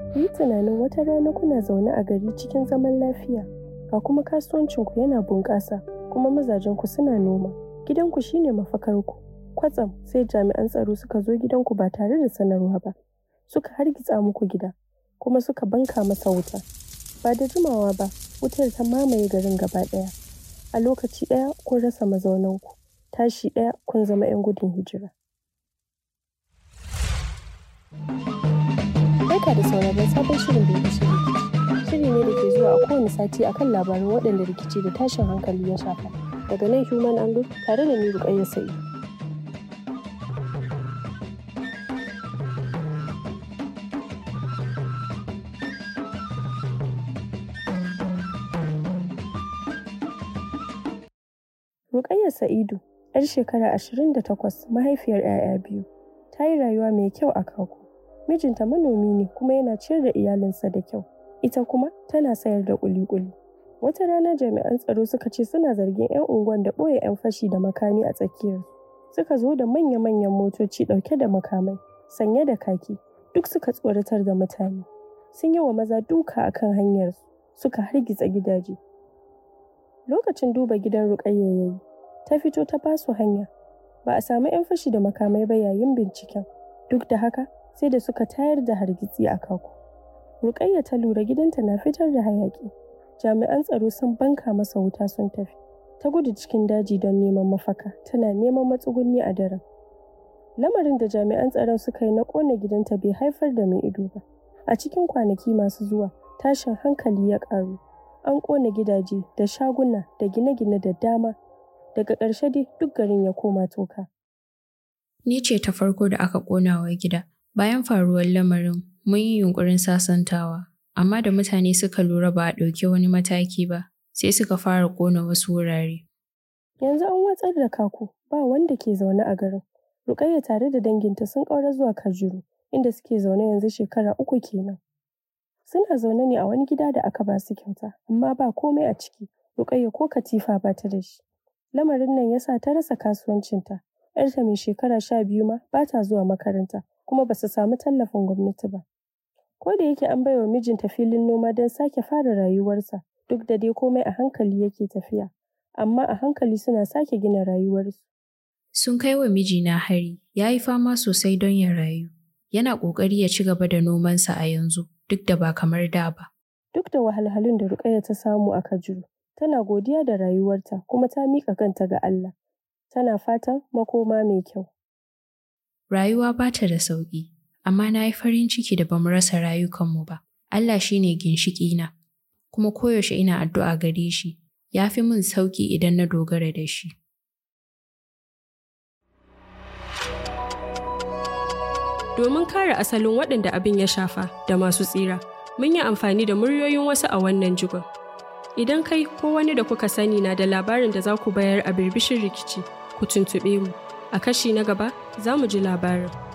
Ku yi tunanin wata rana kuna zaune a gari cikin zaman lafiya, ga kuma kasuwancinku yana bunƙasa, kuma mazajenku suna noma. Gidanku shine mafakarku. Kwatsam sai jami'an tsaro suka zo gidanku ba tare da sanarwa ba. Suka hargitsa muku gida, kuma suka banka masa wuta. Ba da jimawa ba, wutar ta mamaye garin gaba ɗaya. A lokaci ɗaya kun rasa mazaunanku. Tashi ɗaya kun zama 'yan gudun hijira. Barka da sauraron sabon shirin da shiri. Shiri ne da ke zuwa a kowane sati akan labaran waɗanda rikici da tashin hankali ya shafa. Daga nan Human Angle tare da ni Ruƙayyar Sa'i. Ruƙayyar Sa'idu, 'yar shekara ashirin da takwas, mahaifiyar 'ya'ya biyu, ta yi rayuwa mai kyau a Kako. Mijinta manomi ne kuma yana ciyar da iyalinsa da kyau. Ita kuma tana sayar da ƙuli-ƙuli. Wata rana jami'an tsaro suka ce suna zargin 'yan unguwan da ɓoye 'yan fashi da makami a tsakiyar. Suka zo da manya-manyan motoci ɗauke da makamai, sanye da kaki, duk suka tsoratar da mutane. Sun yi wa maza duka a kan hanyarsu, suka hargitsa gidaje. Lokacin duba gidan Ruƙayya ya yi, ta fito ta basu hanya. Ba a samu 'yan fashi da makamai ba yayin binciken. Duk da haka, sai da suka tayar da hargitsi a Kako. Ruƙayya ta lura gidanta na fitar da hayaƙi. Jami'an tsaro sun banka masa wuta sun tafi. Ta gudu cikin daji don neman mafaka, tana neman matsuguni a daren. Lamarin da jami'an tsaron suka yi na ƙona gidanta bai haifar da mai ido ba. A cikin kwanaki masu zuwa, tashin hankali ya ƙaru. An ƙona gidaje da shaguna da gine-gine da dama. Daga ƙarshe dai duk garin ya koma toka. Ni ce ta farko da aka ƙona wa gida. Bayan faruwar lamarin, mun yi yunƙurin sasantawa, amma da mutane suka lura ba a ɗauki wani mataki ba, sai suka fara ƙona wasu wurare. Yanzu an watsar da Kako, ba wanda ke zaune a garin. Ruƙayya tare da danginta sun ƙaura zuwa Kajuru, inda suke zaune yanzu shekara uku kenan. Suna zaune ne a wani gida da aka ba su kyauta, amma ba komai a ciki. Ruƙayya ko katifa ba ta da shi. Lamarin nan ya sa ta rasa kasuwancinta. ‘Yarta mai shekara sha biyu ma ba ta zuwa makaranta, kuma ba su samu tallafin gwamnati ba. Ko da yake an baiwa mijinta filin noma don sake fara rayuwarsa, duk da dai komai a hankali yake tafiya, amma a hankali suna sake gina rayuwarsu. Sun kai wa mijina hari, ya yi fama sosai don ya rayu. Yana ƙoƙari ya ci gaba da nomansa a yanzu, duk da ba kamar da ba. Duk da wahalhalun da Ruƙayya ta samu a Kajuru, tana godiya da rayuwarta kuma ta miƙa kanta ga Allah. Tana fatan makoma mai kyau. Rayuwa ba ta da sauƙi, amma na yi farin ciki da bamu rasa rayukanmu ba. Allah shi ne ginshiƙina, kuma koyaushe ina addu'a gare shi, ya fi min sauƙi idan na dogara da shi. Domin kare asalin waɗanda abin ya shafa da masu tsira, mun yi amfani da muryoyin wasu a wannan jigon. Idan kai ko wani da kuka sani na da labarin da za ku bayar a birbishin rikici, ku tuntuɓe mu. A kashi na gaba za mu ji labarin.